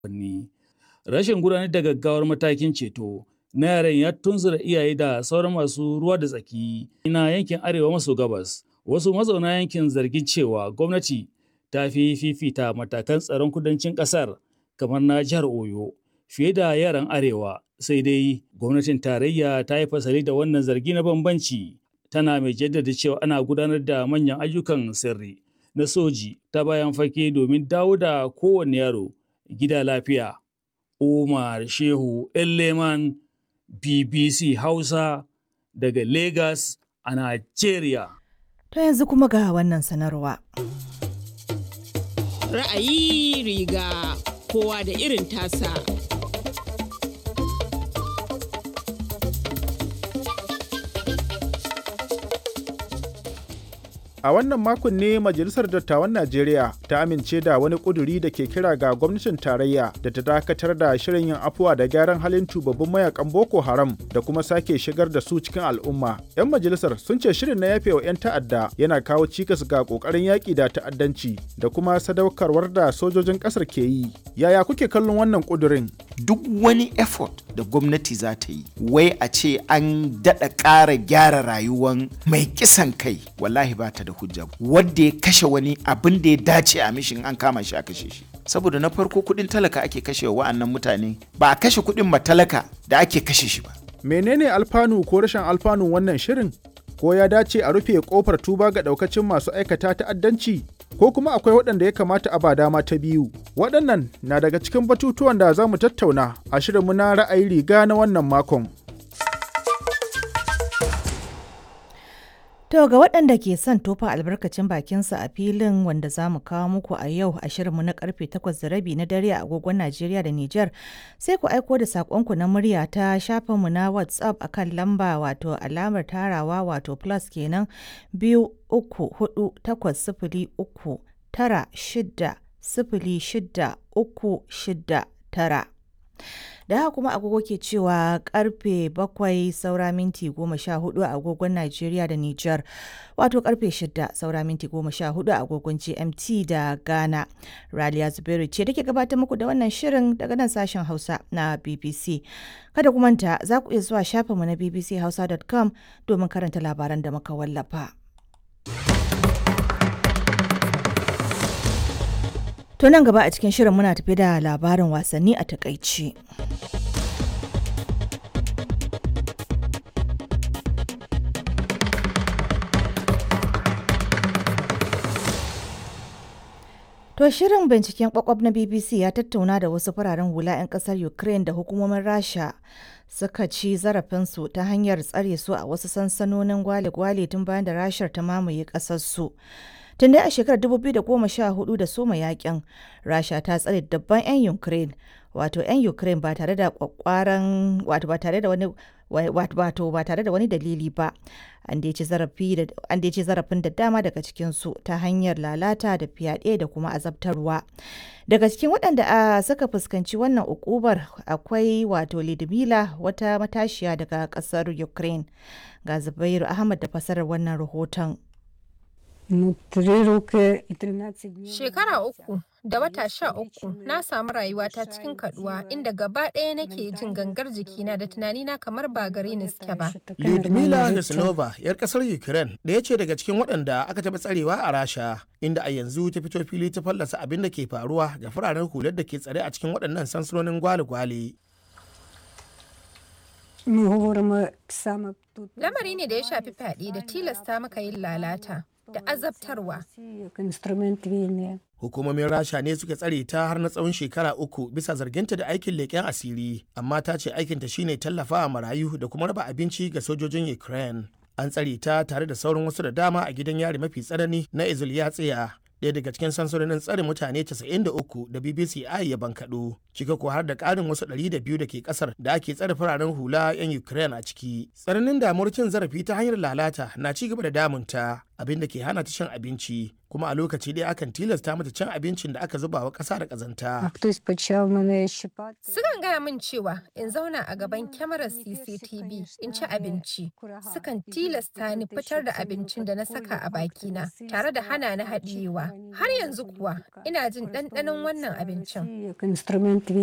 Ni. Rashin gudanar da gaggawar matakin ceto na yaran ya tunzura iyaye da sauran masu ruwa da tsaki na yankin arewa maso gabas. Wasu mazauna yankin zargin cewa gwamnati ta fi fifita matakan tsaron kudancin ƙasar kamar na jihar Oyo fiye da yaran arewa. Sai dai gwamnatin tarayya ta yi fasali da wannan zargi na bambanci tana mai jaddada cewa ana gudanar da manyan ayyukan sirri na soji ta bayan fage domin dawo da kowane yaro gida lafiya. Umar Shehu Elleman BBC Hausa daga Lagos a Najeriya. To yanzu kuma ga wannan sanarwa. Ra'ayi riga kowa da irin tasa. A wannan makon ne Majalisar Dattawan Najeriya ta amince da wani ƙuduri da ke kira ga gwamnatin tarayya da ta dakatar da shirin yin afuwa da gyaran halin tubabbin mayakan Boko Haram da kuma sake shigar da su cikin al'umma. 'Yan majalisar sun ce shirin na yafe wa 'yan ta'adda yana kawo cikas ga ƙoƙarin yaƙi da ta'addanci da kuma sadaukarwar da sojojin ƙasar ke yi. Yaya kuke kallon wannan ƙudurin? Duk wani effort da gwamnati za ta yi, wai a ce an daɗa ƙara gyara rayuwan mai kisan kai, wallahi ba ta da da hujja wadda ya kashe wani abin da ya dace a mishin an kama shi a kashe shi saboda na farko kudin talaka ake kashe wa wa'annan mutane ba a kashe kudin matalaka da ake kashe shi ba menene alfanu ko rashin alfanu wannan shirin ko ya dace a rufe kofar tuba ga daukacin masu aikata ta'addanci ko kuma akwai waɗanda ya kamata a ba dama ta biyu waɗannan na daga cikin batutuwan da za mu tattauna a shirinmu na ra'ayi riga na wannan makon To ga waɗanda ke son tofa albarkacin bakinsa a filin wanda za mu kawo muku a yau a shirinmu na karfe 8 da rabi na dare a agogon Najeriya da Nijar sai ku aiko da saƙonku na murya ta shafinmu na WhatsApp akan lamba wato alamar tarawa wato plus kenan biyu uku hudu takwas sifili uku tara shida sifili shida uku shida tara. da haka kuma agogo ke cewa karfe bakwai saura minti goma sha hudu a agogon Najeriya da Nijar wato karfe shida saura minti goma sha hudu a agogon GMT da Ghana. Raliya Zubairu ce da ke gabatar muku da wannan shirin daga nan sashen Hausa na BBC. Kada ku manta za ku iya zuwa shafinmu na bbchausa.com domin karanta labaran da muka wallafa. To nan gaba a cikin shirin muna tafi da labarin wasanni a takaici. To shirin binciken kwakwab na BBC ya tattauna da wasu fararen hula 'yan kasar Ukraine da hukumomin Rasha suka ci zarafinsu ta hanyar tsare su a wasu sansanonin gwale-gwale tun bayan da Rashar ta mamaye ƙasarsu. tun dai a shekarar 2014 da soma yakin rasha ta tsare dabban 'yan ukraine wato 'yan ukraine ba tare da kwakwaran wato ba tare da wani wato ba tare da wani dalili ba an da ci zarafin da dama daga cikinsu ta hanyar lalata da fyaɗe da kuma azabtarwa daga cikin waɗanda a suka fuskanci wannan ukubar akwai wato lidmila wata matashiya daga ƙasar ukraine ga zubairu ahmad da fasarar wannan rahoton Shekara uku da wata sha uku na samu rayuwata cikin kaduwa inda gaba ɗaya nake jin gangar jikina da tunanina kamar ba gare ni suke ba. Lyudmila Nesnova, 'yar ƙasar Ukraine, ɗaya ce daga cikin waɗanda aka taɓa tsarewa a Rasha, inda a yanzu ta fito fili ta fallasa abin da ke faruwa ga fararen hular da ke tsare a cikin waɗannan sansanonin gwale-gwale. Lamari ne da ya shafi fyaɗe da tilasta maka yin lalata. da azabtarwa. Hukumomin Rasha ne suka tsare ta har na tsawon shekara uku bisa zarginta da aikin leƙen asiri, amma ta ce aikinta shine tallafawa marayu da kuma raba abinci ga sojojin Ukraine. An tsare ta tare da sauran wasu da dama a gidan yari mafi tsanani na Izulyatsiya. ɗaya daga cikin sansanonin tsare mutane 93 da BBC I ya bankaɗo, cika ko har da ƙarin wasu 200 da ke ƙasar da ake tsare fararen hula 'yan Ukraine a ciki. Tsananin damuwar cin zarafi ta hanyar lalata na ci gaba da damunta, abin da ke hana ta cin abinci, kuma a lokaci ɗaya akan tilasta mata cin abincin da aka zuba wa ƙasa da ƙazanta. Sukan gaya min cewa in zauna a gaban kyamarar CCTV in ci abinci. Sukan tilasta ni fitar da abincin da na saka a bakina tare da hana ni haɗiyewa. Har yanzu kuwa ina jin ɗanɗanon wannan abincin.